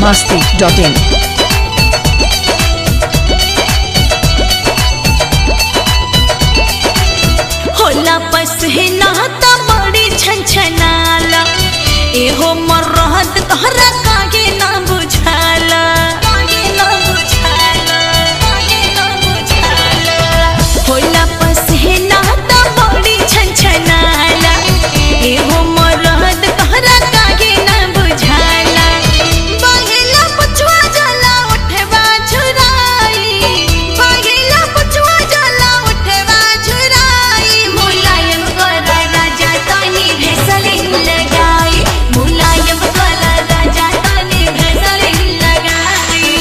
masti.in. होला पसहना त बड़ी छनछनाला एहो मरहत तोहरा कागे ना बुझाला कागे ना बुझाला कागे ना बुझाला होला पसहना त बड़ी छनछनाला एहो मरहत तोहरा कागे ना बुझाला बहेला पुछवा जाला उठवा झुराई बहेला पुछवा जाला उठवा झुराई मुलायम कर राजा तनी भेसलिन लगाई मुलायम कर राजा तनी भेसलिन लगाई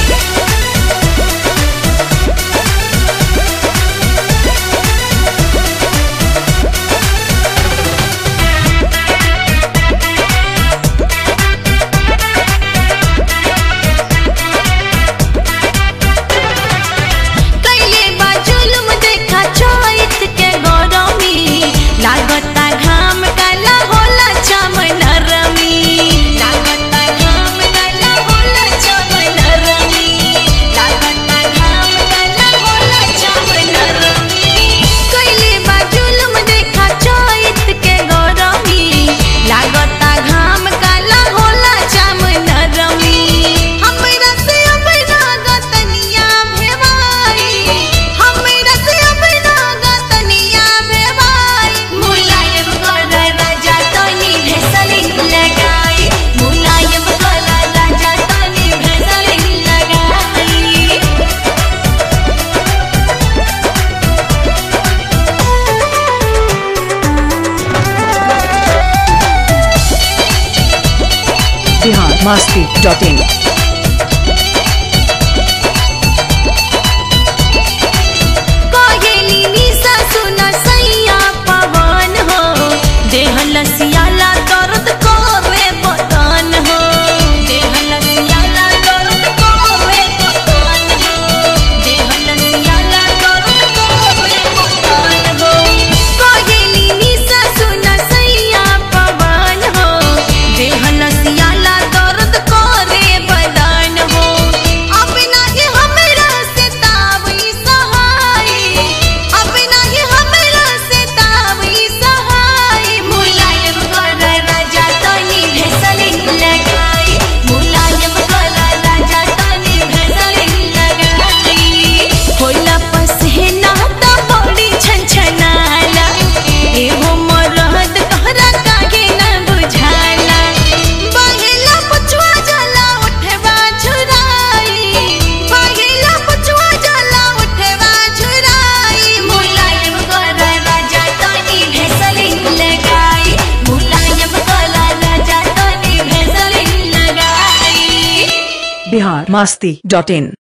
कैले बा जुलुम देखा चोइत के गरमी लागता घाम काला होला चमन रमी लागता घाम काला होला चमन रमी लागता घाम काला होला चमन रमी कैले बा जुलुम देखा चोइत के गरमी लागता घाम काला होला चमन रमी हमरा से अपना गतनिया भेवाई हमरा से अपना गतनिया भेवाई मुलायम कर राजा तनी भेसलिन लगाई मुलायम कर राजा तनी भेसलिन लगाई Bihar masti.in. कागेली निशा सुना सैया पवन हो देह लसियाला दर्द करे बदन हो देह लसियाला दर्द करे बदन हो देह लसियाला दर्द करे बदन हो कागेली निशा सुना सैया पवन हो देह लसियाला दर्द करे बदन हो अपना ही हमरा से तावई सहाय अपना ही हमरा से तावई सहाय मुलायम कर राजा तनी भेसलिन लगाई मुलायम कर राजा तनी भेसलिन लगाई होला पसहना त बड़ी छनछनाला एहो मरहत तोहरा कागे ना बुझाला बहेला पुछवा जाला उठवा झुराई बहेला पुछवा जाला उठवा झुराई मुलायम कर राजा तनी भेसलिन लगाई मुलायम कर राजा तनी भेसलिन लगाई Bihar masti.in.